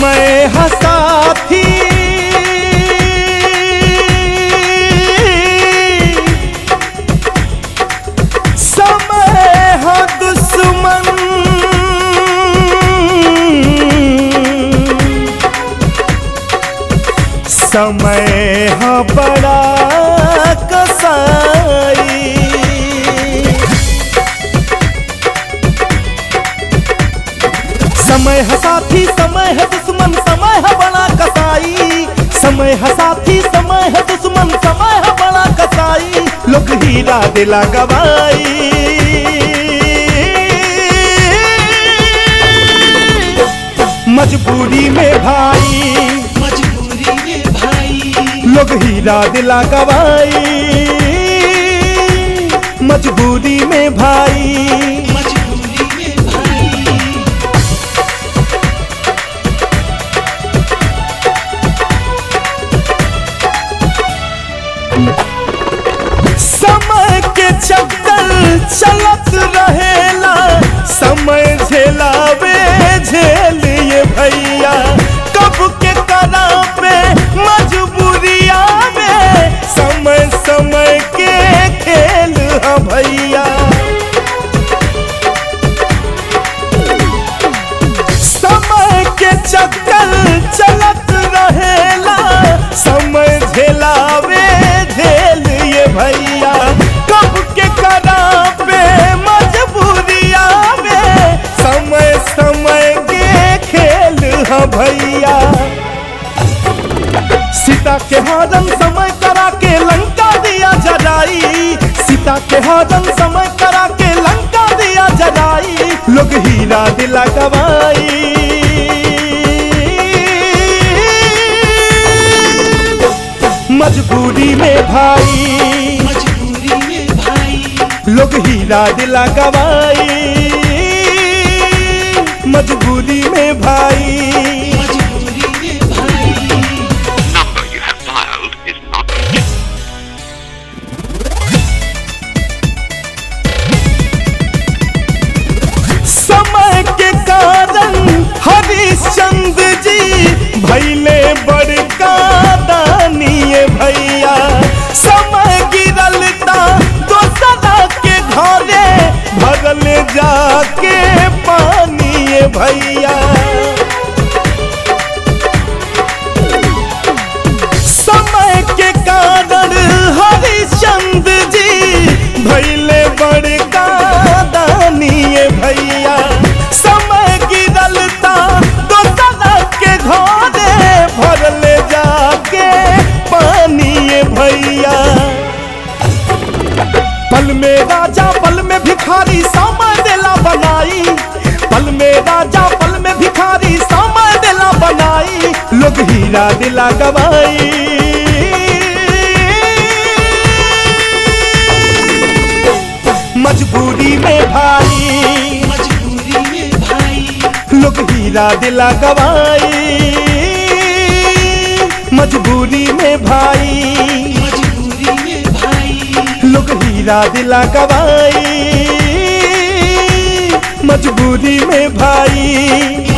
समय हसाथी समय है दुश्मन समय है बड़ा कसाई समय है साथी समय है दुश्मन समय है बड़ा कसाई समय है साथी समय है दुश्मन समय है बड़ा कसाई लोग हीरा दिला गवाई मजबूरी में भाई मजबूरी में भाई लोग हीरा दिला गवाई मजबूरी में भाई मजबूरी में भाई समय के चक्कर चलत रहेला समय झेलावे झेलिए भैया कब के करा पे मजबूरिया में समय समय के खेल है भैया समय के चक्कर चलत रहेला समय झेलावे झेल ये भैया कब के करा पे मजबूरिया में समय समय के खेल है भैया सीता के हरन समय करा के लंका दिया जराई सीता के हरन समय करा के लंका दिया जराई लोग हीरा दिला गवाई मजबूरी में भाई मजबूरी में भाई लोग हीरा दिला गवाई मजबूरी में भाई मजबूरी में भाई number you have dialed is not समय के कारण हरिश्चंद्र जी भैले बड़का दानिये भैया समय गिरलता दोसरा के घरे भरल जाके पानिए भैया समय के कारण हरिश्चंद्र जी भैले बड़का दानिये भैया समय गिरलता दोसरा के घरे भरल जाके पानिए भैया पल में राजा पल में भिखारी समय देला बनाई पल में राजा पल में भिखारी समय देला बनाई लोग हीरा दिला गवाई मजबूरी में भाई मजबूरी में भाई लोग हीरा दिला गवाई मजबूरी में भाई मजबूरी में भाई लोग हीरा दिला गवाई मजबूरी में भाई